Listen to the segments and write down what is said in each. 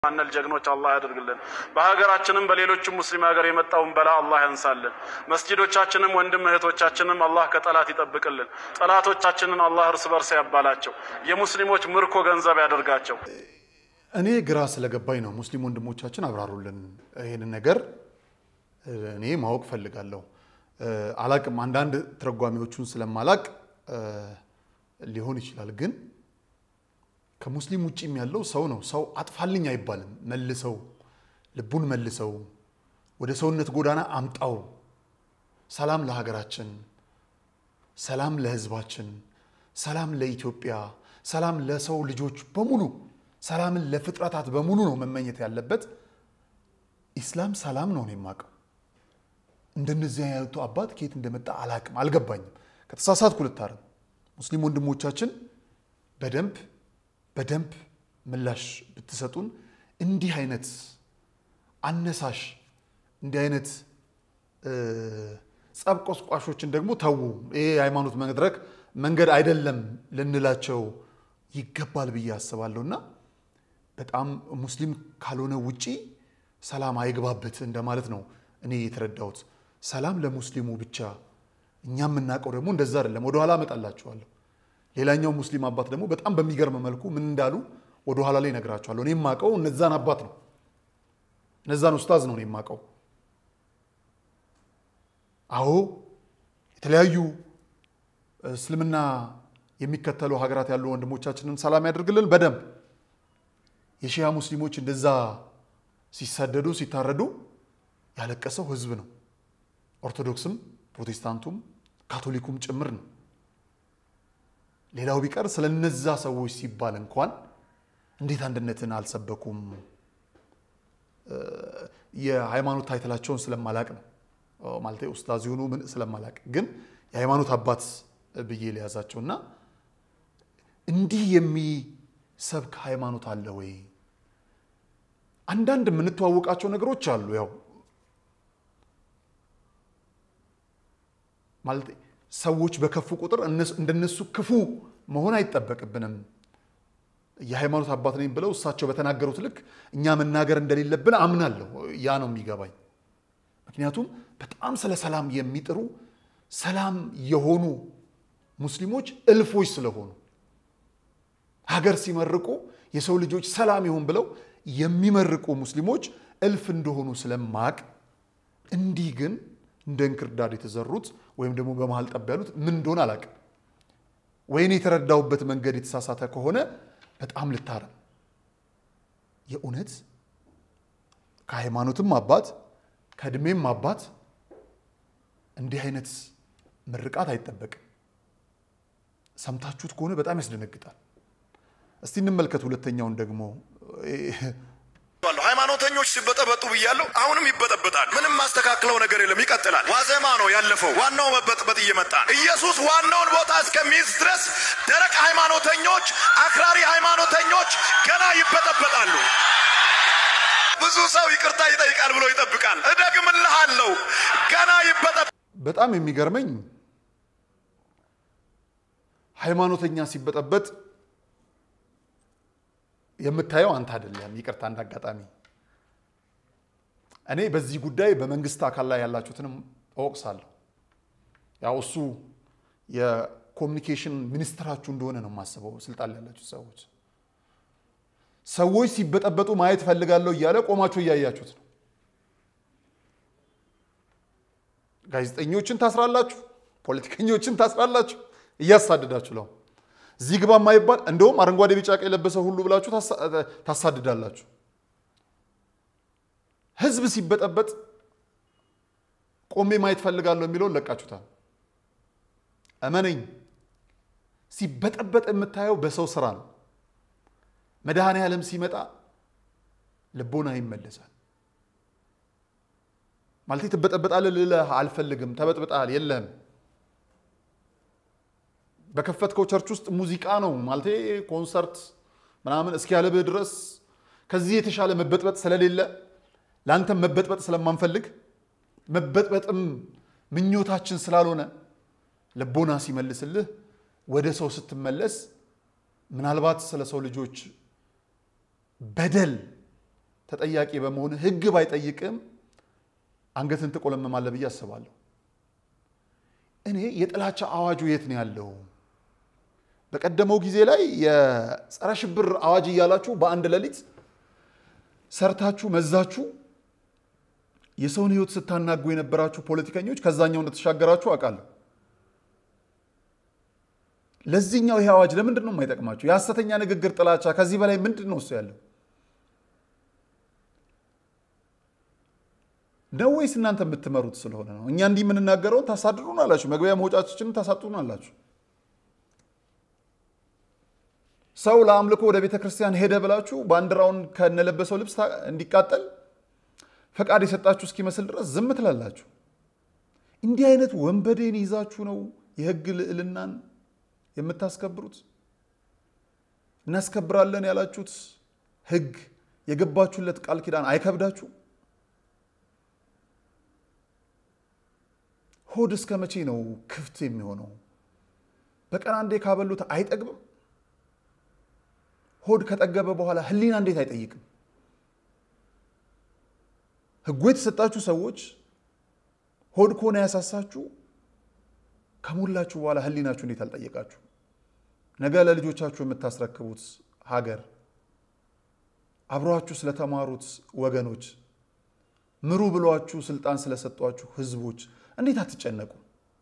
ማነል ጀግኖች አላህ ያደርግልን። በሀገራችንም በሌሎችም ሙስሊም ሀገር የመጣውን በላ አላህ ያንሳልን። መስጂዶቻችንም ወንድም እህቶቻችንም አላህ ከጠላት ይጠብቅልን። ጠላቶቻችንን አላህ እርስ በርስ ያባላቸው። የሙስሊሞች ምርኮ ገንዘብ ያደርጋቸው። እኔ ግራ ስለገባኝ ነው። ሙስሊም ወንድሞቻችን አብራሩልን ይህንን ነገር እኔ ማወቅ ፈልጋለሁ። አላቅም፣ አንዳንድ ተረጓሚዎቹን ስለማላቅ ሊሆን ይችላል ግን ከሙስሊም ውጭም ያለው ሰው ነው። ሰው አጥፋልኝ አይባልም። መልሰው ልቡን መልሰው ወደ ሰውነት ጎዳና አምጣው። ሰላም ለሀገራችን፣ ሰላም ለሕዝባችን፣ ሰላም ለኢትዮጵያ፣ ሰላም ለሰው ልጆች በሙሉ፣ ሰላምን ለፍጥረታት በሙሉ ነው መመኘት ያለበት። ኢስላም ሰላም ነው ነው የማውቀው። እንደነዚህ አይነቱ አባት ከየት እንደመጣ አላቅም፣ አልገባኝም። ከተሳሳትኩ ልታረም። ሙስሊም ወንድሞቻችን በደንብ በደንብ ምላሽ ብትሰጡን። እንዲህ አይነት አነሳሽ እንዲህ አይነት ጸብ ቆስቋሾችን ደግሞ ተዉ። ይሄ የሃይማኖት መድረክ መንገድ አይደለም ልንላቸው ይገባል ብዬ አስባለሁ። እና በጣም ሙስሊም ካልሆነ ውጪ ሰላም አይግባበት እንደማለት ነው እኔ የተረዳሁት። ሰላም ለሙስሊሙ ብቻ። እኛ የምናውቀው ደግሞ እንደዛ አይደለም። ወደኋላ እመጣላችኋለሁ። ሌላኛው ሙስሊም አባት ደግሞ በጣም በሚገርም መልኩ ምን እንዳሉ ወደ ኋላ ላይ ነግራቸዋለሁ። እኔ የማውቀው እነዛን አባት ነው፣ እነዛን ኡስታዝ ነው እኔ የማውቀው። አዎ የተለያዩ እስልምና የሚከተሉ ሀገራት ያሉ ወንድሞቻችንን ሰላም ያደርግልን በደንብ የሺያ ሙስሊሞች እንደዛ ሲሰደዱ ሲታረዱ ያለቀሰው ህዝብ ነው። ኦርቶዶክስም ፕሮቴስታንቱም ካቶሊኩም ጭምር ነው። ሌላው ቢቀር ስለ እነዛ ሰዎች ሲባል እንኳን እንዴት አንድነትን አልሰበኩም? የሃይማኖት ታይትላቸውን ስለማላቅ ነው ማለት ኡስታዝ የሆኑ ምን ስለማላቅ፣ ግን የሃይማኖት አባት ብዬ ሊያዛቸው እና እንዲህ የሚሰብክ ሃይማኖት አለ ወይ? አንዳንድ የምንተዋወቃቸው ነገሮች አሉ። ያው ማለት ሰዎች በከፉ ቁጥር እንደነሱ ክፉ መሆን አይጠበቅብንም። የሃይማኖት አባት ነኝ ብለው እሳቸው በተናገሩት ልክ እኛ መናገር እንደሌለብን አምናለሁ። ያ ነው የሚገባኝ። ምክንያቱም በጣም ስለ ሰላም የሚጥሩ ሰላም የሆኑ ሙስሊሞች እልፎች ስለሆኑ ሀገር ሲመርቁ የሰው ልጆች ሰላም ይሁን ብለው የሚመርቁ ሙስሊሞች እልፍ እንደሆኑ ስለማቅ እንዲህ ግን እንደ እንክርዳድ የተዘሩት ወይም ደግሞ በመሀል ጠብ ያሉት ምን እንደሆነ አላውቅም። ወይኔ የተረዳሁበት መንገድ የተሳሳተ ከሆነ በጣም ልታረም። የእውነት ከሃይማኖትም አባት ከእድሜም አባት እንዲህ አይነት ምርቃት አይጠበቅም። ሰምታችሁት ከሆነ በጣም ያስደነግጣል። እስቲ እንመልከት ሁለተኛውን ደግሞ ሃይማኖተኞች ሲበጠበጡ ብያለሁ። አሁንም ይበጠበጣል። ምንም ማስተካክለው ነገር የለም፣ ይቀጥላል። ዋዜማ ነው ያለፈው። ዋናው መበጥበጥ እየመጣ ነው። ኢየሱስ ዋናውን ቦታ እስከሚይዝ ድረስ ደረቅ ሃይማኖተኞች፣ አክራሪ ሃይማኖተኞች ገና ይበጠበጣሉ። ብዙ ሰው ይቅርታ ይጠይቃል ብሎ ይጠብቃል። እደግምልሃለሁ፣ ገና ይበጠበ በጣም የሚገርመኝ ሃይማኖተኛ ሲበጠበጥ የምታየው አንተ አይደለም። ይቅርታ እንዳጋጣሚ እኔ በዚህ ጉዳይ በመንግስት አካል ላይ ያላችሁትንም እወቅሳለሁ። ያው እሱ የኮሚኒኬሽን ሚኒስትራችሁ እንደሆነ ነው የማስበው፣ ስልጣን ላይ ያላችሁ ሰዎች። ሰዎች ሲበጠበጡ ማየት ፈልጋለሁ እያለ ቆማችሁ እያያችሁት ነው። ጋዜጠኞችን ታስራላችሁ፣ ፖለቲከኞችን ታስራላችሁ፣ እያሳደዳችሁ ነው። እዚህ ግባ የማይባል እንደውም አረንጓዴ ቢጫ ቀይ የለበሰ ሁሉ ብላችሁ ታሳድዳላችሁ። ህዝብ ሲበጠበጥ ቆሜ ማየት ፈልጋለሁ የሚለውን ለቃችሁታል። እመነኝ፣ ሲበጠበጥ የምታየው በሰው ስራ ነው። መድኃኔ ዓለም ሲመጣ ልቦና ይመለሳል። ማለት ትበጠበጣለህ ልልህ አልፈልግም። ተበጥብጣል የለህም በከፈትከው ቸርች ውስጥ ሙዚቃ ነው ማለት ኮንሰርት ምናምን እስኪያለብህ ድረስ ከዚህ የተሻለ መበጥበጥ ስለሌለ ለአንተም መበጥበጥ ስለማንፈልግ መበጥበጥም ምኞታችን ስላልሆነ ልቦና ሲመልስልህ ወደ ሰው ስትመለስ ምናልባት ስለ ሰው ልጆች በደል ተጠያቂ በመሆን ህግ ባይጠይቅም አንገትን ትቆለመማለህ ብዬ አስባለሁ። እኔ የጥላቻ አዋጁ የት ነው ያለው? በቀደመው ጊዜ ላይ የጸረ ሽብር አዋጅ እያላችሁ በአንድ ሌሊት ሰርታችሁ መዛችሁ የሰውን ህይወት ስታናጉ የነበራችሁ ፖለቲከኞች ከዛኛው እንደተሻገራችሁ አውቃለሁ። ለዚህኛው ይሄ አዋጅ ለምንድን ነው የማይጠቅማችሁ? የሐሰተኛ ንግግር ጥላቻ ከዚህ በላይ ምንድን ነው እሱ ያለው ነው ወይስ እናንተ የምትመሩት ስለሆነ ነው? እኛ እንዲህ የምንናገረውን ታሳድሩን አላችሁ፣ መግቢያ መውጫችንን ታሳጡን አላችሁ። ሰው ለአምልኮ ወደ ቤተ ክርስቲያን ሄደ ብላችሁ ባንዲራውን ከነለበሰው ልብስ እንዲቃጠል ፈቃድ የሰጣችሁ እስኪመስል ድረስ ዝም ትላላችሁ። እንዲህ አይነት ወንበዴን ይዛችሁ ነው የህግ ልዕልናን የምታስከብሩት? እናስከብራለን ያላችሁት ህግ የገባችሁለት ቃል ኪዳን አይከብዳችሁ? ሆድ እስከ መቼ ነው ክፍት የሚሆነው? በቀን አንዴ ካበሉት አይጠግብም? ሆድ ከጠገበ በኋላ ህሊና እንዴት አይጠይቅም? ህጉ የተሰጣችሁ ሰዎች ሆድ ከሆነ ያሳሳችሁ ከሞላችሁ በኋላ ህሊናችሁ እንዴት አልጠየቃችሁ? ነገ ለልጆቻችሁ የምታስረክቡት ሀገር አብሯችሁ ስለተማሩት ወገኖች ምሩ ብሏችሁ ስልጣን ስለሰጧችሁ ህዝቦች እንዴት አትጨነቁ?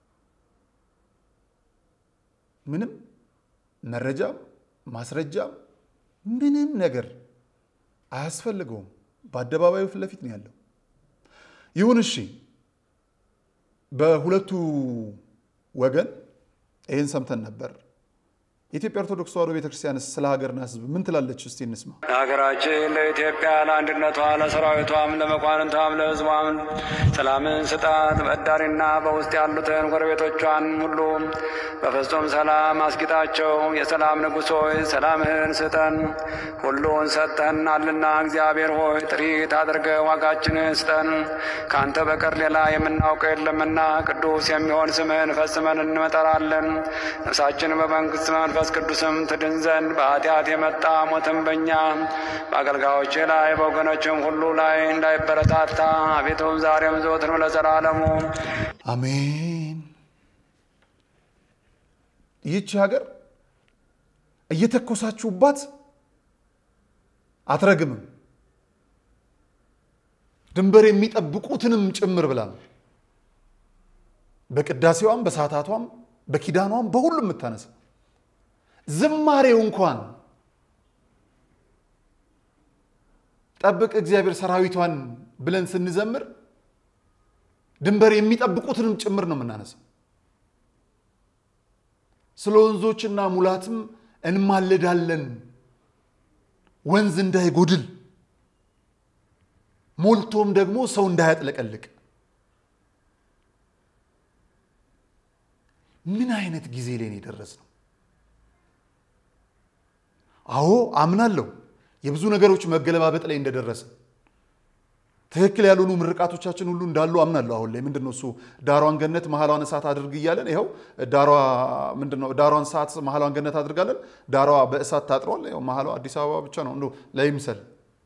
ምንም መረጃም ማስረጃም ምንም ነገር አያስፈልገውም። በአደባባዩ ፊት ለፊት ነው ያለው። ይሁን እሺ፣ በሁለቱ ወገን ይህን ሰምተን ነበር። የኢትዮጵያ ኦርቶዶክስ ተዋሕዶ ቤተክርስቲያንስ ስለ ሀገርና ህዝብ ምን ትላለች? እስቲ እንስማ። ለሀገራችን ለኢትዮጵያ ለአንድነቷ ለሰራዊቷም ለመኳንንቷም ለህዝቧም ሰላምን ስጣት። በዳሪና በውስጥ ያሉትን ጎረቤቶቿን ሁሉ በፍጹም ሰላም አስጊጣቸው። የሰላም ንጉሥ ሆይ ሰላምህን ስጠን። ሁሉን ሰጥተናልና እግዚአብሔር ሆይ ጥሪት አድርገ ዋጋችንን ስጠን። ከአንተ በቀር ሌላ የምናውቀው የለምና ቅዱስ የሚሆን ስምህን ፈጽመን እንመጠራለን። ነፍሳችን በመንግስት መንፈስ ቅዱስም ትድን ዘንድ በኃጢአት የመጣ ሞትም በእኛ በአገልጋዮች ላይ በወገኖችም ሁሉ ላይ እንዳይበረታታ አቤቱም ዛሬም ዘወትርም ለዘላለሙ አሜን። ይህች ሀገር እየተኮሳችሁባት አትረግምም፣ ድንበር የሚጠብቁትንም ጭምር ብላ ነው በቅዳሴዋም በሰዓታቷም በኪዳኗም በሁሉም የምታነሳ ዝማሬው እንኳን ጠብቅ እግዚአብሔር ሰራዊቷን ብለን ስንዘምር ድንበር የሚጠብቁትንም ጭምር ነው የምናነሳው። ስለ ወንዞችና ሙላትም እንማልዳለን፣ ወንዝ እንዳይጎድል ሞልቶም ደግሞ ሰው እንዳያጥለቀልቅ። ምን አይነት ጊዜ ላይ ነው የደረስነው? አዎ አምናለሁ የብዙ ነገሮች መገለባበጥ ላይ እንደደረሰ ትክክል ያልሆኑ ምርቃቶቻችን ሁሉ እንዳሉ አምናለሁ። አሁን ላይ ምንድን ነው እሱ ዳሯን ገነት መሀሏን እሳት አድርግ እያለን ይኸው ዳሯ ምንድን ነው ዳሯን እሳት መሀሏን ገነት አድርጋለን። ዳሯ በእሳት ታጥሯል። ይኸው መሀሏ አዲስ አበባ ብቻ ነው እንደው ለይምሰል።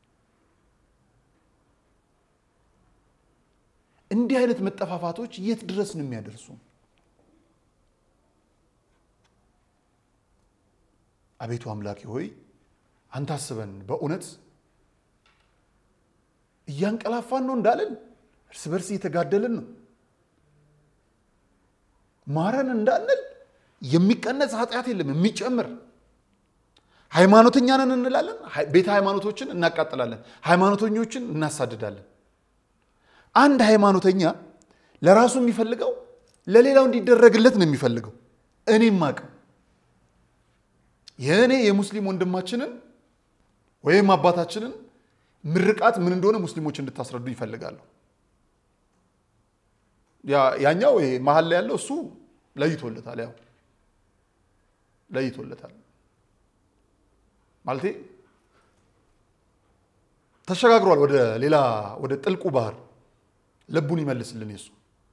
እንዲህ አይነት መጠፋፋቶች የት ድረስ ነው የሚያደርሱ? አቤቱ አምላኬ ሆይ አንተ አስበን። በእውነት እያንቀላፋን ነው እንዳለን እርስ በርስ እየተጋደልን ነው። ማረን እንዳንል የሚቀነስ ኃጢአት የለም የሚጨምር። ሃይማኖተኛ ነን እንላለን፣ ቤተ ሃይማኖቶችን እናቃጥላለን፣ ሃይማኖተኞችን እናሳድዳለን። አንድ ሃይማኖተኛ ለራሱ የሚፈልገው ለሌላው እንዲደረግለት ነው የሚፈልገው። እኔም አቅም የእኔ የሙስሊም ወንድማችንን ወይም አባታችንን ምርቃት ምን እንደሆነ ሙስሊሞች እንድታስረዱ ይፈልጋሉ። ያኛው ይሄ መሀል ላይ ያለው እሱ ለይቶለታል፣ ያው ለይቶለታል ማለቴ ተሸጋግሯል ወደ ሌላ ወደ ጥልቁ ባህር። ልቡን ይመልስልን የሱ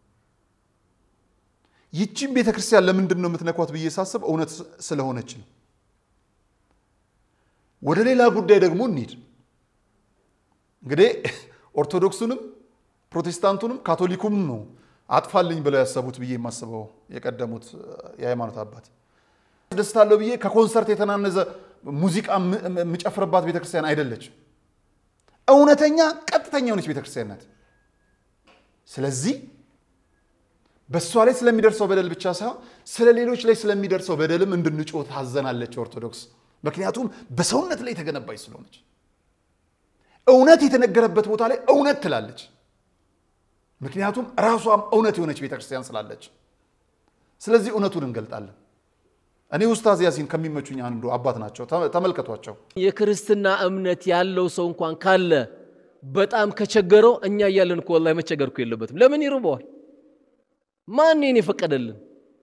ይቺም ቤተ ክርስቲያን ለምንድን ነው የምትነኳት ብዬ ሳስብ እውነት ስለሆነች ነው። ወደ ሌላ ጉዳይ ደግሞ እንሂድ። እንግዲህ ኦርቶዶክሱንም ፕሮቴስታንቱንም ካቶሊኩም ነው አጥፋልኝ ብለው ያሰቡት ብዬ የማስበው የቀደሙት የሃይማኖት አባት ደስታለሁ ብዬ ከኮንሰርት የተናነዘ ሙዚቃ የምጨፍርባት ቤተክርስቲያን አይደለችም። እውነተኛ ቀጥተኛ የሆነች ቤተክርስቲያን ናት። ስለዚህ በእሷ ላይ ስለሚደርሰው በደል ብቻ ሳይሆን ስለ ሌሎች ላይ ስለሚደርሰው በደልም እንድንጮህ ታዘናለች ኦርቶዶክስ። ምክንያቱም በሰውነት ላይ የተገነባች ስለሆነች እውነት የተነገረበት ቦታ ላይ እውነት ትላለች። ምክንያቱም ራሷም እውነት የሆነች ቤተክርስቲያን ስላለች። ስለዚህ እውነቱን እንገልጣለን። እኔ ኡስታዝ ያሲን ከሚመቹኝ አንዱ አባት ናቸው። ተመልከቷቸው። የክርስትና እምነት ያለው ሰው እንኳን ካለ በጣም ከቸገረው እኛ እያለን እኮ ወላሂ መቸገር እኮ የለበትም። ለምን ይርበዋል? ማን እኔን የፈቀደልን?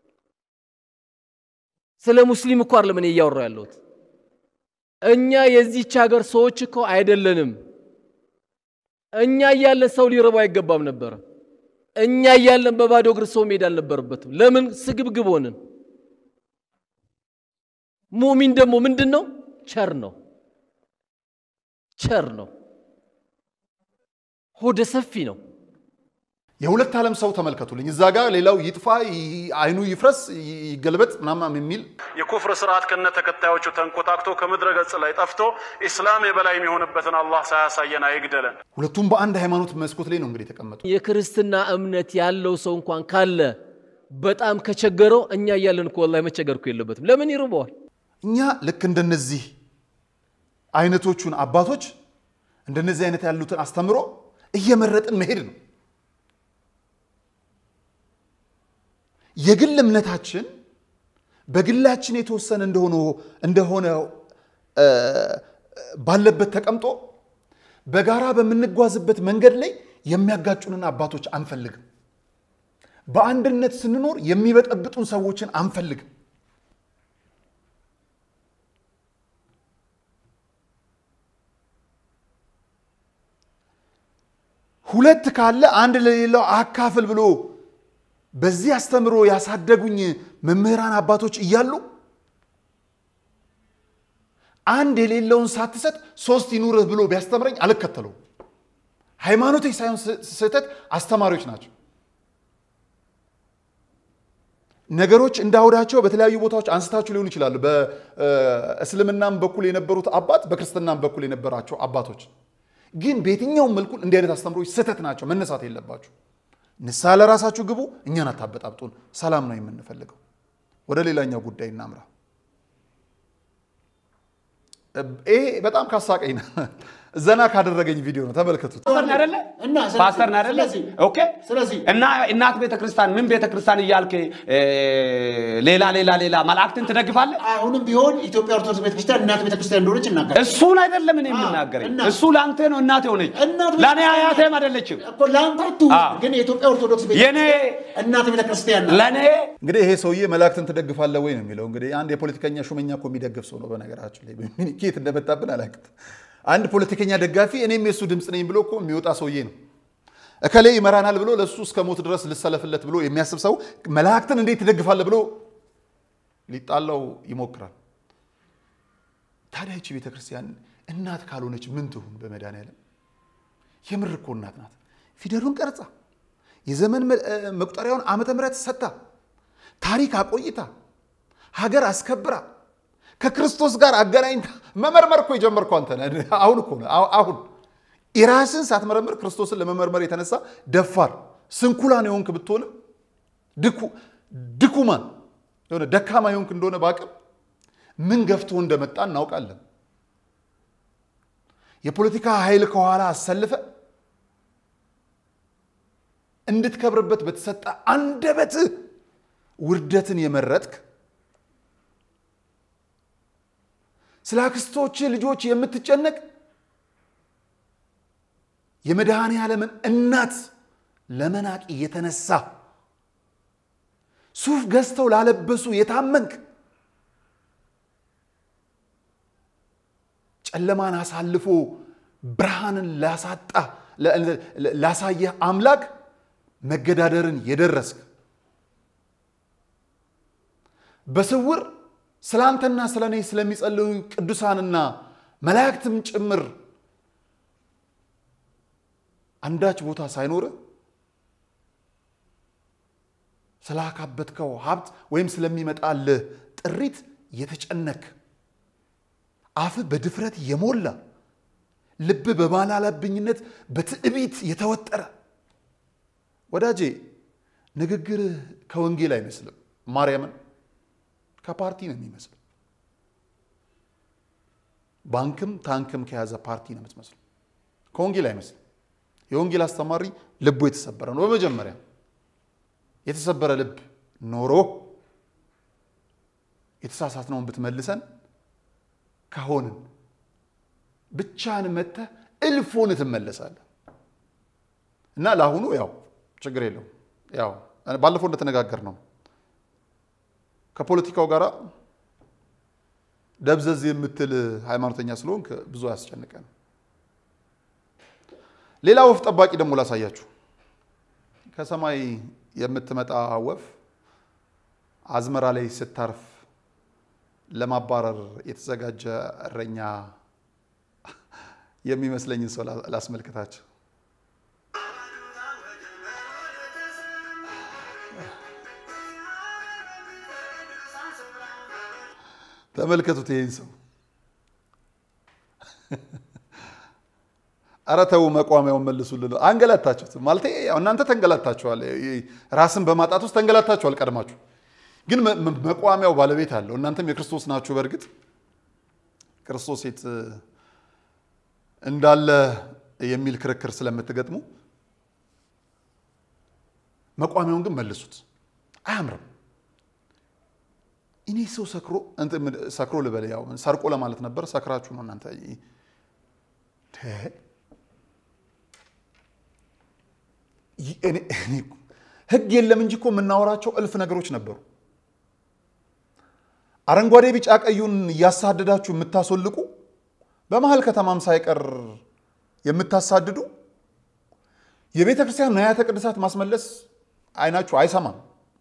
ስለ ሙስሊም እኮ አይደለም እኔ እያወራሁ ያለሁት። እኛ የዚች ሀገር ሰዎች እኮ አይደለንም። እኛ እያለን ሰው ሊርበው አይገባም ነበረ። እኛ እያለን በባዶ እግር ሰው መሄድ አልነበረበትም። ለምን ስግብግብ ሆንን? ሙሚን ደግሞ ምንድን ነው? ቸር ነው። ቸር ነው። ሆደ ሰፊ ነው። የሁለት ዓለም ሰው ተመልከቱልኝ። እዛ ጋር ሌላው ይጥፋ፣ አይኑ ይፍረስ፣ ይገልበጥ ምናምን የሚል የኩፍር ስርዓት ከነ ተከታዮቹ ተንኮታክቶ ከምድረ ገጽ ላይ ጠፍቶ ኢስላም የበላይ የሚሆንበትን አላህ ሳያሳየን አይግደለን። ሁለቱም በአንድ ሃይማኖት መስኮት ላይ ነው እንግዲህ የተቀመጡ። የክርስትና እምነት ያለው ሰው እንኳን ካለ በጣም ከቸገረው እኛ እያለን እኮ ወላሂ መቸገር እኮ የለበትም። ለምን ይርበዋል? እኛ ልክ እንደነዚህ አይነቶቹን አባቶች እንደነዚህ አይነት ያሉትን አስተምሮ እየመረጥን መሄድ ነው። የግል እምነታችን በግላችን የተወሰነ እንደሆነ እንደሆነ ባለበት ተቀምጦ በጋራ በምንጓዝበት መንገድ ላይ የሚያጋጩንን አባቶች አንፈልግም። በአንድነት ስንኖር የሚበጠብጡን ሰዎችን አንፈልግም። ሁለት ካለ አንድ ለሌላው አካፍል ብሎ በዚህ አስተምሮ ያሳደጉኝ መምህራን አባቶች እያሉ አንድ የሌለውን ሳትሰጥ ሶስት ይኑርህ ብሎ ቢያስተምረኝ አልከተለውም። ሃይማኖቶች ሳይሆን ስህተት አስተማሪዎች ናቸው። ነገሮች እንዳውዳቸው በተለያዩ ቦታዎች አንስታችሁ ሊሆኑ ይችላሉ። በእስልምናም በኩል የነበሩት አባት፣ በክርስትናም በኩል የነበራቸው አባቶች ግን በየትኛውም መልኩ እንዲህ አይነት አስተምሮች ስህተት ናቸው፣ መነሳት የለባችሁ። ንስሐ ለራሳችሁ ግቡ፣ እኛን አታበጣብጡን። ሰላም ነው የምንፈልገው። ወደ ሌላኛው ጉዳይ እናምራ። ይሄ በጣም ካሳቀኝ ነው፣ ዘና ካደረገኝ ቪዲዮ ነው። ተመልከቱት። ፓስተር ነህ አይደለ? ኦኬ። እና እናት ቤተክርስቲያን ምን ቤተክርስቲያን እያልክ ሌላ ሌላ ሌላ መላእክትን ትደግፋለህ? አሁንም ቢሆን ኢትዮጵያ ኦርቶዶክስ ቤተክርስቲያን እናት ቤተክርስቲያን እንደሆነች እናገር እሱን አይደለም እኔ የምናገረኝ። እናት- እሱ ለአንተ ነው እናት የሆነች እናት ለእኔ ቤተክርስቲያን- አያቴም አይደለችም። እኮ ለአንተ አትሁን፣ አዎ። ግን የኢትዮጵያ ኦርቶዶክስ የኔ ቤተክርስቲያን እናት ቤተክርስቲያን ናት። ለእኔ እንግዲህ ይሄ ሰውዬ መላእክትን ትደግፋለህ ወይ ነው የሚለው። እንግዲህ አንድ የፖለቲከኛ ሹመኛ እኮ የሚደግፍ ሰው ነው። በነገራችን ላይ ምን ኬት እንደመጣብን አላውቅም። አንድ ፖለቲከኛ ደጋፊ እኔም የእሱ ድምፅ ነኝ ብሎ እኮ የሚወጣ ሰውዬ ነው። እከሌ ይመራናል ብሎ ለእሱ እስከ ሞት ድረስ ልሰለፍለት ብሎ የሚያስብ ሰው መላእክትን እንዴት ትደግፋለህ ብሎ ሊጣላው ይሞክራል። ታዲያ ይቺ ቤተክርስቲያን እናት ካልሆነች ምን ትሁን? በመድኃኒዓለም የምር እኮ እናት ናት። ፊደሉን ቀርጻ የዘመን መ- እ፣ መቁጠሪያውን ዓመተ ምሕረት ሰጥታ ታሪክ አቆይታ ሀገር አስከብራ ከክርስቶስ ጋር አገናኝታ መመርመር እኮ የጀመርከው አንተ ነህ። አሁን እኮ ነው። አሁ- አሁን የራስን ሳትመረምር ክርስቶስን ለመመርመር የተነሳ ደፋር ስንኩላን የሆንክ ብትሆንም ድኩ- ድኩማን የሆነ ደካማ የሆንክ እንደሆነ በአቅም ምን ገፍቶ እንደመጣ እናውቃለን። የፖለቲካ ኃይል ከኋላ አሰልፈ እንድትከብርበት በተሰጠ አንደበት ውርደትን የመረጥክ ስለ አክስቶች ልጆች የምትጨነቅ የመድኃኔ ዓለምን እናት ለመናቅ የተነሳ ሱፍ ገዝተው ላለበሱ የታመንክ ጨለማን አሳልፎ ብርሃንን ላሳጣ ላሳየህ አምላክ መገዳደርን የደረስክ በስውር ስለ አንተና ስለ እኔ ስለሚጸልዩ ቅዱሳንና መላእክትም ጭምር አንዳች ቦታ ሳይኖር ስላካበትከው ሀብት ወይም ስለሚመጣልህ ጥሪት የተጨነክ አፍ በድፍረት የሞላ ልብ በባላላብኝነት በትዕቢት የተወጠረ ወዳጄ ንግግርህ ከወንጌል አይመስልም። ማርያምን ከፓርቲ ነው የሚመስለው። ባንክም ታንክም ከያዘ ፓርቲ ነው የምትመስለው። ከወንጌል አይመስልም። የወንጌል አስተማሪ ልቡ የተሰበረ ነው። በመጀመሪያ የተሰበረ ልብ ኖሮ የተሳሳትነውን ብትመልሰን ከሆንን ብቻህን መተህ እልፎን ትመለሳለህ። እና ለአሁኑ ያው ችግር የለውም። ያው ባለፈው እንደተነጋገር ነው ከፖለቲካው ጋር ደብዘዝ የምትል ሃይማኖተኛ ስለሆንክ ብዙ አያስጨንቀን። ሌላ ወፍ ጠባቂ ደግሞ ላሳያችሁ። ከሰማይ የምትመጣ ወፍ አዝመራ ላይ ስታርፍ ለማባረር የተዘጋጀ እረኛ የሚመስለኝን ሰው ላስመልክታቸው። ተመልከቱት ይህን ሰው። ኧረ ተው መቋሚያውን መልሱልን። አንገላታችሁት ማለት እናንተ ተንገላታችኋል። ራስን በማጣት ውስጥ ተንገላታችኋል ቀድማችሁ። ግን መቋሚያው ባለቤት አለው። እናንተም የክርስቶስ ናችሁ። በእርግጥ ክርስቶስ የት እንዳለ የሚል ክርክር ስለምትገጥሙ መቋሚያውን ግን መልሱት። አያምርም። እኔ ሰው ሰክሮ ሰክሮ ልበል፣ ያው ሰርቆ ለማለት ነበር። ሰክራችሁ ነው እናንተ። ህግ የለም እንጂ እኮ የምናወራቸው እልፍ ነገሮች ነበሩ። አረንጓዴ ቢጫ ቀዩን እያሳደዳችሁ የምታስወልቁ በመሀል ከተማም ሳይቀር የምታሳድዱ የቤተ ክርስቲያን ንዋያተ ቅድሳት ማስመለስ አይናችሁ አይሰማም።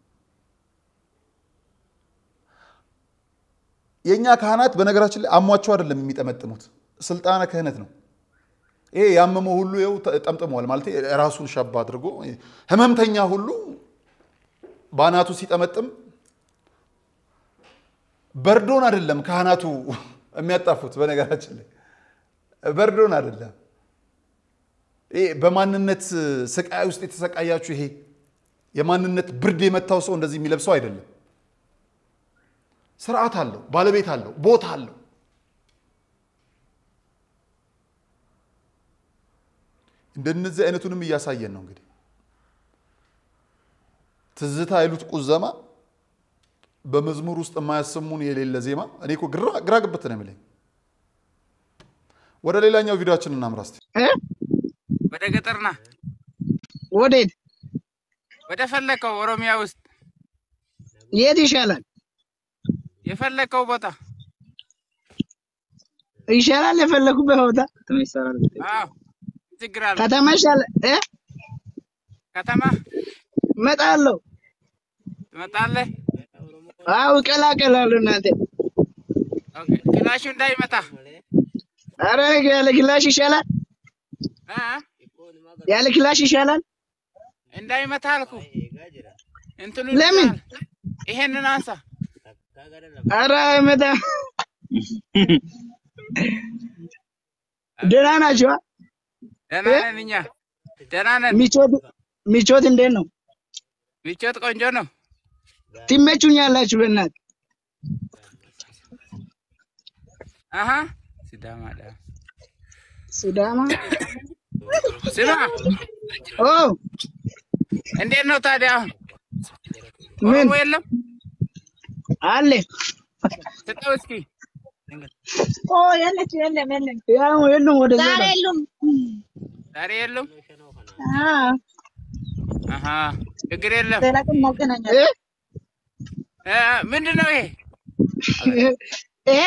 የእኛ ካህናት በነገራችን ላይ አሟቸው አይደለም የሚጠመጥሙት፣ ስልጣነ ክህነት ነው። ይሄ ያመመው ሁሉ ይኸው ጠምጥመዋል ማለት ራሱን ሸባ አድርጎ ህመምተኛ ሁሉ በአናቱ ሲጠመጥም በርዶን አይደለም ካህናቱ የሚያጣፉት። በነገራችን ላይ በርዶን አይደለም። ይሄ በማንነት ስቃይ ውስጥ የተሰቃያችሁ ይሄ የማንነት ብርድ የመታው ሰው እንደዚህ የሚለብሰው አይደለም። ስርዓት አለው፣ ባለቤት አለው፣ ቦታ አለው። እንደነዚህ አይነቱንም እያሳየን ነው። እንግዲህ ትዝታ አይሉት ቁዘማ በመዝሙር ውስጥ የማያሰሙን የሌለ ዜማ። እኔ እኮ ግራ ግብት ነው የሚለኝ። ወደ ሌላኛው ቪዲዮችን እናምራ እስቲ። ወደ ገጠር ና። ወዴት? ወደ ፈለከው ኦሮሚያ ውስጥ የት ይሻላል? የፈለከው ቦታ ይሻላል። የፈለኩበት ቦታ አዎ፣ ችግር አለ። ከተማ ይሻላል እ ከተማ እመጣለሁ። ትመጣለህ? አዎ እቀላቀላለሁ። እናንተ ኦኬ። ክላሹ እንዳይመታ አረ ያለ ክላሽ ይሻላል። እ ያለ ክላሽ ይሻላል። እንዳይመታ አልኩ። እንትኑ ለምን? ይሄንን አንሳ። አረ መጣ ደህና ናቸው። ደህና ነን እኛ ደህና ነን። ሚቾት ሚቾት እንዴት ነው? ምቾት ቆንጆ ነው። ትመቹኛላችሁ። በእናት አሀ ሲዳማ ዳ ሲዳማ ስማ፣ ኦ እንዴት ነው ታዲያ? አሁን ምን ኦሮሞ የለም? አለ ስጠው እስኪ። ኦ የለች የለም የለም ያው የሉም ወደዛ ዛሬ ነው። የሉም። ዛሬ የለም? አዎ አሀ ችግር የለም። ሌላ ቀን እ? እናገናኛለን። እ፣ ምንድን ነው ይሄ? ይሄ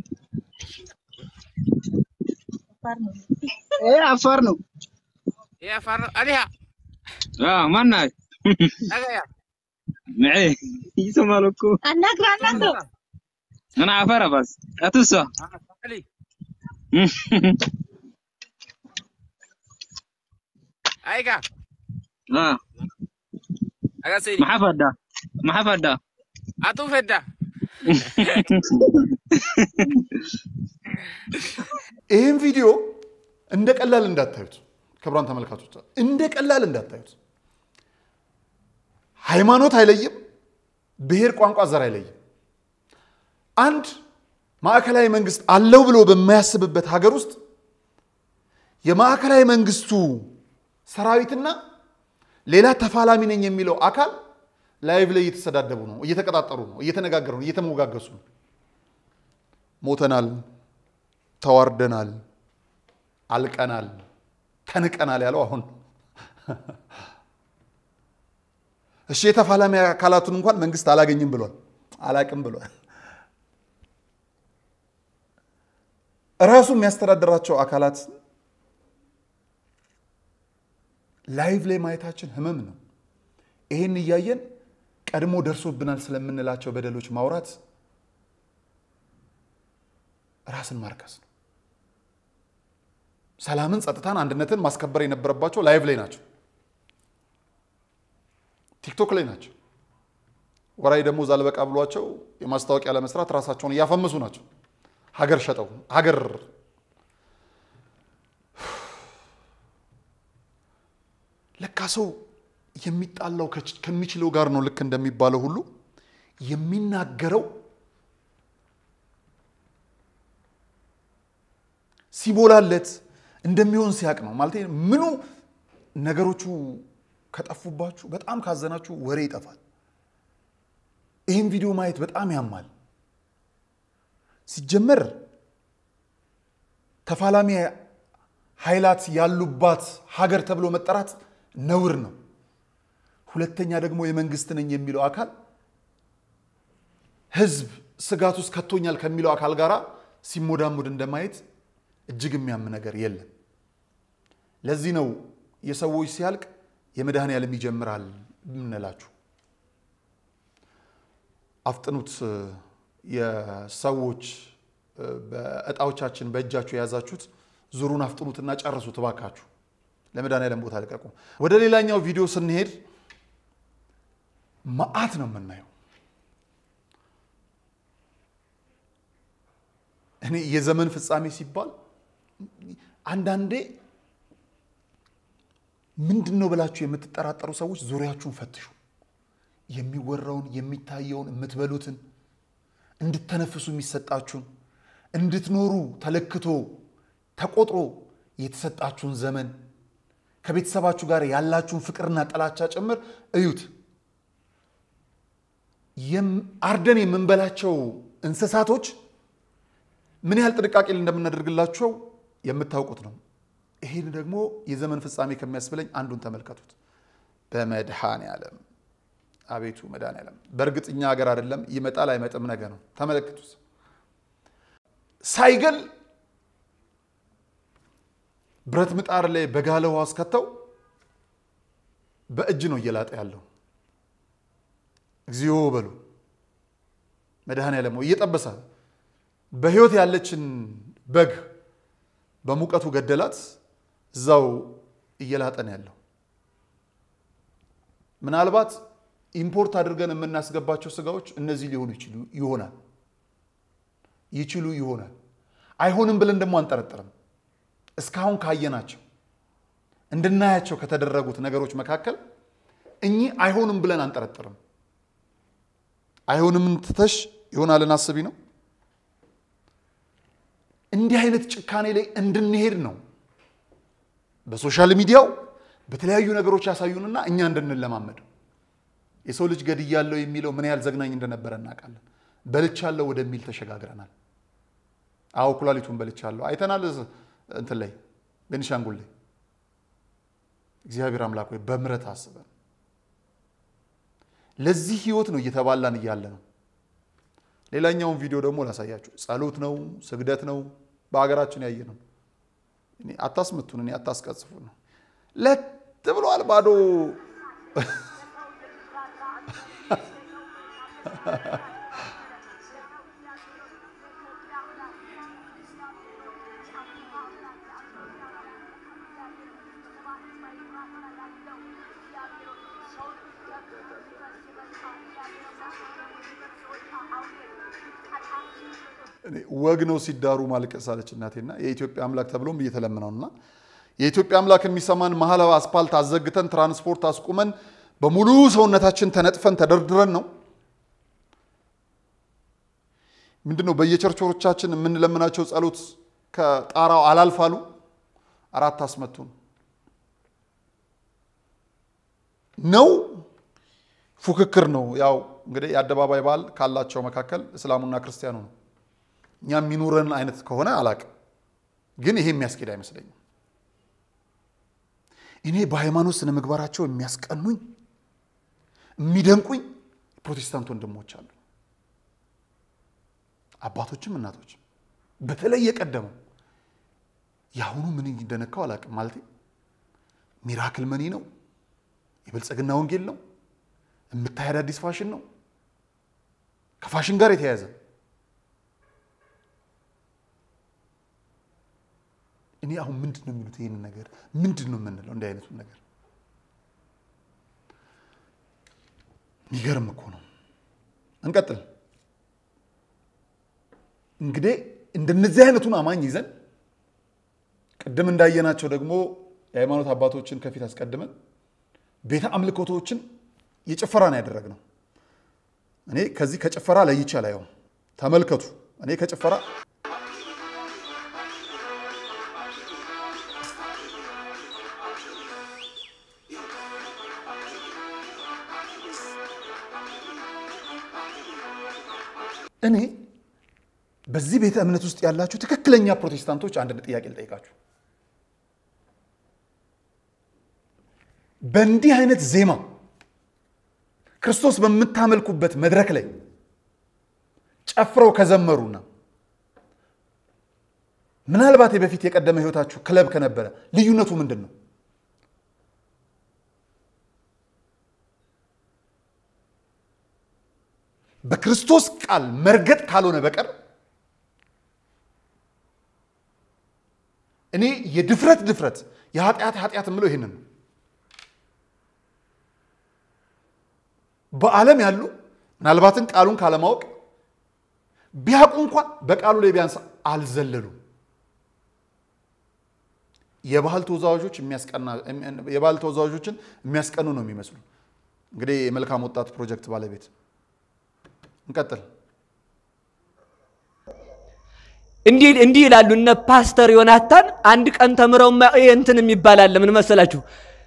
ይሄ አፋር ነው። ይሄ አፋር አሊያ اه منا ነገያ معي يسمى لكم አናግር አናግር انا عفارة بس اتوسع አሊ Aika. Ah, Agasiri. maxaa fadhaa? Maxaa fadhaa? Atu fedda. ይህን ቪዲዮ እንደ ቀላል እንዳታዩት፣ ክቡራን ተመልካቾች እንደ ቀላል እንዳታዩት። ሃይማኖት አይለይም፣ ብሔር፣ ቋንቋ፣ ዘር አይለይም። አንድ ማዕከላዊ መንግስት አለው ብሎ በማያስብበት ሀገር ውስጥ የማዕከላዊ መንግስቱ ሰራዊትና ሌላ ተፋላሚ ነኝ የሚለው አካል ላይቭ ላይ እየተሰዳደቡ ነው፣ እየተቀጣጠሩ ነው፣ እየተነጋገሩ ነው፣ እየተሞጋገሱ ነው። ሞተናል፣ ተዋርደናል፣ አልቀናል፣ ተንቀናል ያለው አሁን እሺ የተፋላሚ አካላቱን እንኳን መንግስት አላገኝም ብሏል፣ አላቅም ብሏል። እራሱ የሚያስተዳድራቸው አካላት ላይቭ ላይ ማየታችን ህመም ነው። ይህን እያየን ቀድሞ ደርሶብናል ስለምንላቸው በደሎች ማውራት ራስን ማርከስ ነው። ሰላምን፣ ጸጥታን፣ አንድነትን ማስከበር የነበረባቸው ላይቭ ላይ ናቸው፣ ቲክቶክ ላይ ናቸው። ወራይ ደግሞ ዛልበቃ ብሏቸው የማስታወቂያ ለመስራት ራሳቸውን እያፈመሱ ናቸው። ሀገር ሸጠው ሀገር ለካ ሰው የሚጣላው ከች- ከሚችለው ጋር ነው። ልክ እንደሚባለው ሁሉ የሚናገረው ሲሞላለት እንደሚሆን ሲያቅ ነው። ማለት ምኑ ነገሮቹ ከጠፉባችሁ፣ በጣም ካዘናችሁ ወሬ ይጠፋል። ይህን ቪዲዮ ማየት በጣም ያማል። ሲጀመር ተፋላሚ ኃይላት ያሉባት ሀገር ተብሎ መጠራት ነውር ነው። ሁለተኛ ደግሞ የመንግስት ነኝ የሚለው አካል ህዝብ ስጋት ውስጥ ከቶኛል ከሚለው አካል ጋር ሲሞዳሙድ እንደማየት እጅግ የሚያም ነገር የለም። ለዚህ ነው የሰዎች ሲያልቅ የመድኃኔዓለም ይጀምራል የምንላችሁ። አፍጥኑት። የሰዎች በእጣዎቻችን በእጃችሁ የያዛችሁት ዙሩን አፍጥኑትና ጨርሱት እባካችሁ። ለመድኃኔዓለም ቦታ ልቀቁ። ወደ ሌላኛው ቪዲዮ ስንሄድ መዓት ነው የምናየው። እኔ የዘመን ፍጻሜ ሲባል አንዳንዴ ምንድን ነው ብላችሁ የምትጠራጠሩ ሰዎች ዙሪያችሁን ፈትሹ። የሚወራውን የሚታየውን የምትበሉትን እንድተነፍሱ የሚሰጣችሁን እንድትኖሩ ተለክቶ ተቆጥሮ የተሰጣችሁን ዘመን ከቤተሰባችሁ ጋር ያላችሁን ፍቅርና ጥላቻ ጭምር እዩት። አርደን የምንበላቸው እንስሳቶች ምን ያህል ጥንቃቄ እንደምናደርግላቸው የምታውቁት ነው። ይህን ደግሞ የዘመን ፍጻሜ ከሚያስብለኝ አንዱን ተመልከቱት። በመድኃኔዓለም አቤቱ መድኃኔዓለም። በእርግጥ እኛ ሀገር አይደለም ይመጣል አይመጥም ነገ ነው። ተመለከቱት። ሳይገል ብረት ምጣድ ላይ በጋለ ውሃ አስከተው በእጅ ነው እየላጠ ያለው። እግዚኦ በሉ መድኃኔዓለም እየጠበሰ በህይወት ያለችን በግ በሙቀቱ ገደላት። እዛው እየላጠን ያለው ምናልባት ኢምፖርት አድርገን የምናስገባቸው ስጋዎች እነዚህ ሊሆኑ ይችሉ ይሆናል ይችሉ ይሆናል። አይሆንም ብለን ደግሞ አንጠረጥርም። እስካሁን ካየናቸው እንድናያቸው ከተደረጉት ነገሮች መካከል እኚህ አይሆንም ብለን አንጠረጥርም። አይሆንም ትተሽ ይሆናልን አስቢ ነው። እንዲህ አይነት ጭካኔ ላይ እንድንሄድ ነው በሶሻል ሚዲያው በተለያዩ ነገሮች ያሳዩንና እኛ እንድንለማመደው። የሰው ልጅ ገድያለሁ የሚለው ምን ያህል ዘግናኝ እንደነበረ እናውቃለን። በልቻለሁ ወደሚል ተሸጋግረናል። አዎ ኩላሊቱን በልቻለሁ አይተናል። እንትን ላይ ቤኒሻንጉል ላይ እግዚአብሔር አምላክ ወይ በምረት አስበን ለዚህ ህይወት ነው እየተባላን እያለ ነው። ሌላኛውን ቪዲዮ ደግሞ ላሳያችሁ። ጸሎት ነው፣ ስግደት ነው። በሀገራችን ያየ ነው። እኔ አታስመቱን፣ እኔ አታስቀጽፉን ነው። ለት ብሏል ባዶ እኔ ወግ ነው ሲዳሩ ማልቀስ አለች እናቴና የኢትዮጵያ አምላክ ተብሎም እየተለመነው እና የኢትዮጵያ አምላክ የሚሰማን መሀል አስፓልት አዘግተን ትራንስፖርት አስቁመን በሙሉ ሰውነታችን ተነጥፈን ተደርድረን ነው። ምንድን ነው በየቸርቾሮቻችን የምንለምናቸው ጸሎት ከጣራው አላልፋሉ አራት አስመቱን ነው ፉክክር ነው። ያው እንግዲህ የአደባባይ በዓል ካላቸው መካከል እስላሙና ክርስቲያኑ ነው። እኛ የሚኖረን አይነት ከሆነ አላቅም፣ ግን ይሄ የሚያስኬድ አይመስለኝም። እኔ በሃይማኖት ስነ ምግባራቸው የሚያስቀኑኝ የሚደንቁኝ ፕሮቴስታንት ወንድሞች አሉ፣ አባቶችም እናቶችም። በተለይ የቀደመው የአሁኑ ምን እንደነካው አላቅም። ማለት ሚራክል መኒ ነው፣ የብልጽግና ወንጌል ነው፣ የምታይ አዳዲስ ፋሽን ነው፣ ከፋሽን ጋር የተያያዘ እኔ አሁን ምንድን ነው የሚሉት? ይህንን ነገር ምንድን ነው የምንለው? እንዲህ አይነቱን ነገር የሚገርም እኮ ነው። እንቀጥል እንግዲህ እንደነዚህ አይነቱን አማኝ ይዘን ቅድም እንዳየናቸው ደግሞ የሃይማኖት አባቶችን ከፊት አስቀድመን ቤተ አምልኮቶችን የጭፈራ ነው ያደረግነው። እኔ ከዚህ ከጭፈራ ለይቼ አላየውም። ተመልከቱ። እኔ ከጭፈራ እኔ በዚህ ቤተ እምነት ውስጥ ያላችሁ ትክክለኛ ፕሮቴስታንቶች አንድ ጥያቄ ልጠይቃችሁ። በእንዲህ አይነት ዜማ ክርስቶስ በምታመልኩበት መድረክ ላይ ጨፍረው ከዘመሩና ምናልባት በፊት የቀደመ ህይወታችሁ ክለብ ከነበረ ልዩነቱ ምንድን ነው? በክርስቶስ ቃል መርገጥ ካልሆነ በቀር እኔ የድፍረት ድፍረት የኃጢአት ኃጢአት የምለው ይህንን ነው። በዓለም ያሉ ምናልባትን ቃሉን ካለማወቅ ቢያውቁ እንኳን በቃሉ ላይ ቢያንስ አልዘለሉም። የባህል ተወዛዋዦች የባህል ተወዛዋዦችን የሚያስቀኑ ነው የሚመስሉ። እንግዲህ የመልካም ወጣት ፕሮጀክት ባለቤት እንቀጥል። እንዲህ እንዲህ ይላሉ እነ ፓስተር ዮናታን አንድ ቀን ተምረው እንትን የሚባል አለ። ምን መሰላችሁ?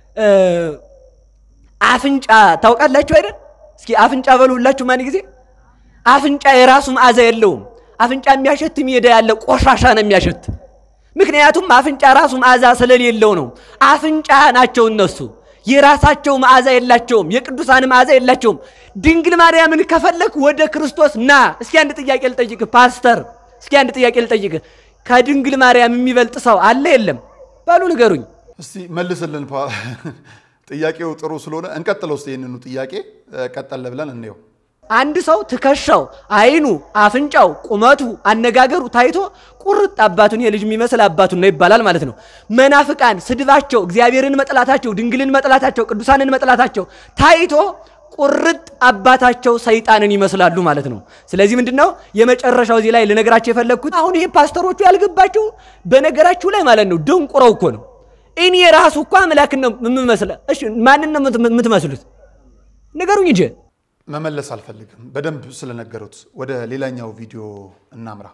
አፍንጫ ታውቃላችሁ አይደል? እስኪ አፍንጫ በሉ ሁላችሁ ማን ጊዜ አፍንጫ የራሱ መዓዛ የለውም። አፍንጫ የሚያሸት ሜዳ ያለ ቆሻሻ ነው የሚያሸት። ምክንያቱም አፍንጫ ራሱ መዓዛ ስለሌለው ነው። አፍንጫ ናቸው እነሱ። የራሳቸው መዓዛ የላቸውም። የቅዱሳን መዓዛ የላቸውም። ድንግል ማርያምን ከፈለክ ወደ ክርስቶስ ና። እስኪ አንድ ጥያቄ ልጠይቅ ፓስተር፣ እስኪ አንድ ጥያቄ ልጠይቅ። ከድንግል ማርያም የሚበልጥ ሰው አለ የለም? በሉ ንገሩኝ። እስቲ መልስልን። ጥያቄው ጥሩ ስለሆነ እንቀጥለው። ውስጥ ይህንኑ ጥያቄ ቀጠለ ብለን እንየው። አንድ ሰው ትከሻው፣ አይኑ፣ አፍንጫው፣ ቁመቱ፣ አነጋገሩ ታይቶ ቁርጥ አባቱን የልጅ የሚመስል አባቱን ነው ይባላል ማለት ነው። መናፍቃን ስድባቸው፣ እግዚአብሔርን መጥላታቸው፣ ድንግልን መጥላታቸው፣ ቅዱሳንን መጥላታቸው ታይቶ ቁርጥ አባታቸው ሰይጣንን ይመስላሉ ማለት ነው። ስለዚህ ምንድን ነው የመጨረሻው እዚህ ላይ ልነግራቸው የፈለግኩት አሁን ይሄ ፓስተሮቹ ያልገባቸው በነገራችሁ ላይ ማለት ነው ደንቁረው እኮ ነው። እኔ ራሱ እኮ አምላክን ነው የምመስለ። እሺ ማንን ነው የምትመስሉት? ንገሩኝ እንጂ መመለስ አልፈልግም። በደንብ ስለነገሩት ወደ ሌላኛው ቪዲዮ እናምራ።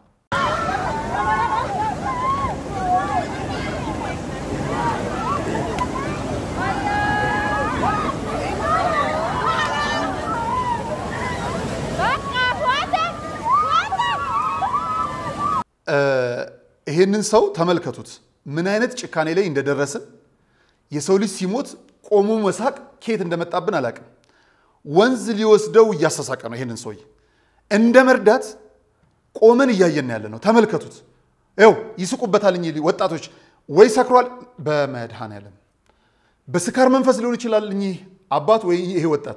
ይሄንን ሰው ተመልከቱት፣ ምን አይነት ጭካኔ ላይ እንደደረስን። የሰው ልጅ ሲሞት ቆሞ መሳቅ ከየት እንደመጣብን አላውቅም። ወንዝ ሊወስደው እያሳሳቀ ነው። ይሄንን ሰውዬ እንደ መርዳት ቆመን እያየን ያለ ነው። ተመልከቱት። ይኸው ይስቁበታል። እኚህ ወጣቶች ወይ ሰክሯል፣ በመድኃኔዓለም በስካር መንፈስ ሊሆን ይችላል። እኚህ አባት ወይ ይሄ ወጣት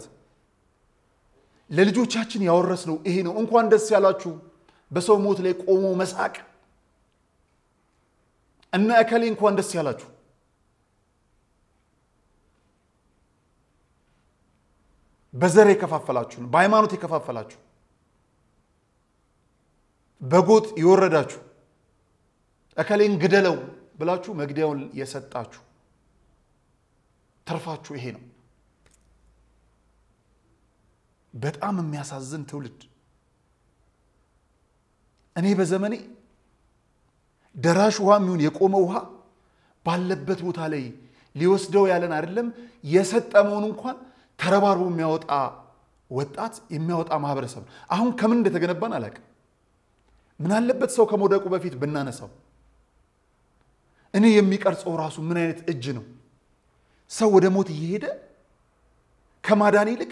ለልጆቻችን ያወረስነው ይሄ ነው። እንኳን ደስ ያላችሁ በሰው ሞት ላይ ቆሞ መሳቅ። እነ እከሌ እንኳን ደስ ያላችሁ። በዘር የከፋፈላችሁ፣ በሃይማኖት የከፋፈላችሁ፣ በጎጥ የወረዳችሁ፣ እከሌን ግደለው ብላችሁ መግደያውን የሰጣችሁ ተርፋችሁ ይሄ ነው። በጣም የሚያሳዝን ትውልድ። እኔ በዘመኔ ደራሽ ውሃ የሚሆን የቆመ ውሃ ባለበት ቦታ ላይ ሊወስደው ያለን አይደለም የሰጠመውን እንኳን ተረባርቦ የሚያወጣ ወጣት የሚያወጣ ማህበረሰብ ነው። አሁን ከምን እንደተገነባን አላውቅም። ምን አለበት ሰው ከመውደቁ በፊት ብናነሳው። እኔ የሚቀርጸው ራሱ ምን አይነት እጅ ነው? ሰው ወደ ሞት እየሄደ ከማዳን ይልቅ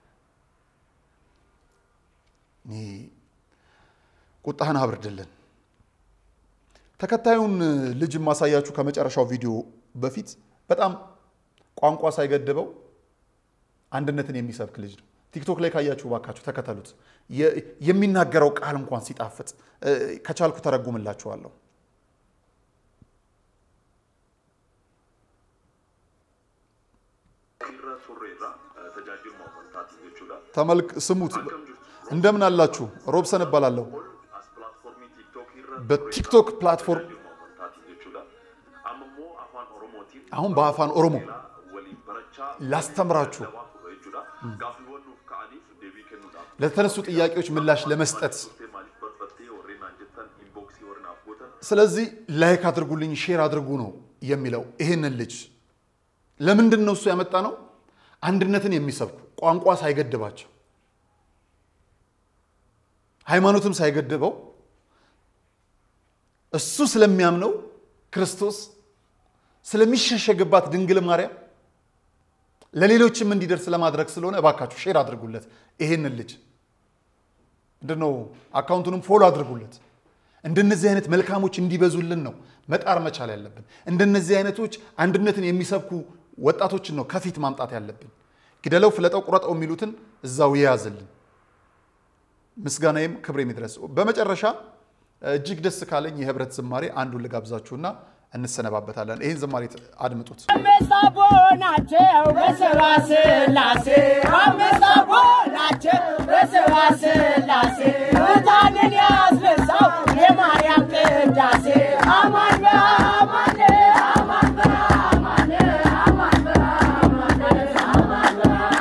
እኔ ቁጣህን አብርድልን። ተከታዩን ልጅ የማሳያችሁ ከመጨረሻው ቪዲዮ በፊት በጣም ቋንቋ ሳይገድበው አንድነትን የሚሰብክ ልጅ ነው። ቲክቶክ ላይ ካያችሁ ባካችሁ ተከተሉት። የሚናገረው ቃል እንኳን ሲጣፍጥ ከቻልኩ ተረጉምላችኋለሁ። ተመልክ ስሙት። እንደምን አላችሁ? ሮብሰን እባላለሁ። በቲክቶክ ፕላትፎርም አሁን በአፋን ኦሮሞ ላስተምራችሁ ለተነሱ ጥያቄዎች ምላሽ ለመስጠት ስለዚህ ላይክ አድርጉልኝ፣ ሼር አድርጉ ነው የሚለው። ይህንን ልጅ ለምንድን ነው እሱ ያመጣ ነው? አንድነትን የሚሰብኩ ቋንቋ ሳይገድባቸው ሃይማኖትም ሳይገድበው እሱ ስለሚያምነው ክርስቶስ ስለሚሸሸግባት ድንግል ማርያም ለሌሎችም እንዲደርስ ለማድረግ ስለሆነ እባካችሁ ሼር አድርጉለት። ይሄንን ልጅ ምንድነው አካውንቱንም ፎሎ አድርጉለት። እንደነዚህ አይነት መልካሞች እንዲበዙልን ነው መጣር መቻል ያለብን። እንደነዚህ አይነቶች አንድነትን የሚሰብኩ ወጣቶችን ነው ከፊት ማምጣት ያለብን። ግደለው፣ ፍለጠው፣ ቁረጠው የሚሉትን እዛው የያዝልን። ምስጋናዬም ክብሬም ይድረስ። በመጨረሻ እጅግ ደስ ካለኝ የህብረት ዝማሬ አንዱን ልጋብዛችሁና እንሰነባበታለን። ይህን ዝማሬ አድምጡት። አምስት አቦ ናቸው በስባ ስላሴ አምስት አቦ ናቸው በስባ ስላሴ ሙታንን ያስነሳው የማርያም ቅዳሴ አማን በአማን አማን በአማን አማን በአማን አማን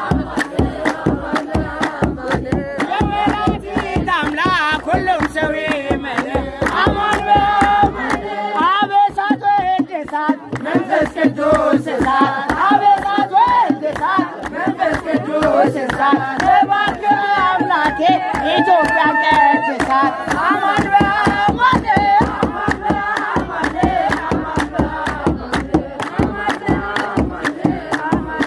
በአማን የመላእክት አምላክ ሁሉም ሰው ይመን አማን በአማን አበሳት ወድሳት መንፈስ ቅዱስ እሳት አበሳት ወድሳት መንፈስ ቅዱስ እሳት እባክህ አምላኬ ኢትዮጵያን ቀድሳት አማን በአማን አማን በአማን አማን በአማን አማን በአማን አማን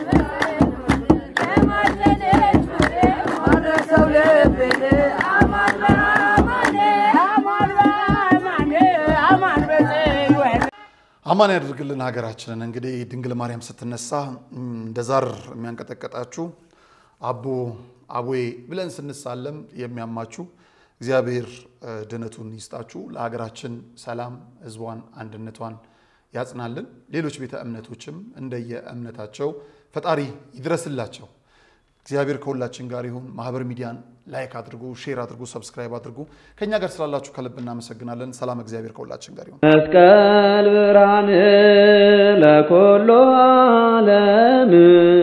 የማለደች ፍሬ ማረሰው ልብን አማን በአማን አማን በአማን አማን በጽዮን አማን ያደርግልን ሀገራችንን። እንግዲህ ድንግል ማርያም ስትነሳ እንደ ዛር የሚያንቀጠቀጣችሁ አቦ አቦዬ ብለን ስንሳለም የሚያማችሁ እግዚአብሔር ድነቱን ይስጣችሁ። ለሀገራችን ሰላም፣ ሕዝቧን አንድነቷን ያጽናልን። ሌሎች ቤተ እምነቶችም እንደየ እምነታቸው ፈጣሪ ይድረስላቸው። እግዚአብሔር ከሁላችን ጋር ይሁን። ማህበር ሚዲያን ላይክ አድርጉ፣ ሼር አድርጉ፣ ሰብስክራይብ አድርጉ። ከእኛ ጋር ስላላችሁ ከልብ እናመሰግናለን። ሰላም እግዚአብሔር ከሁላችን ጋር ይሁን። መስቀል ብርሃን ለኩሉ ዓለም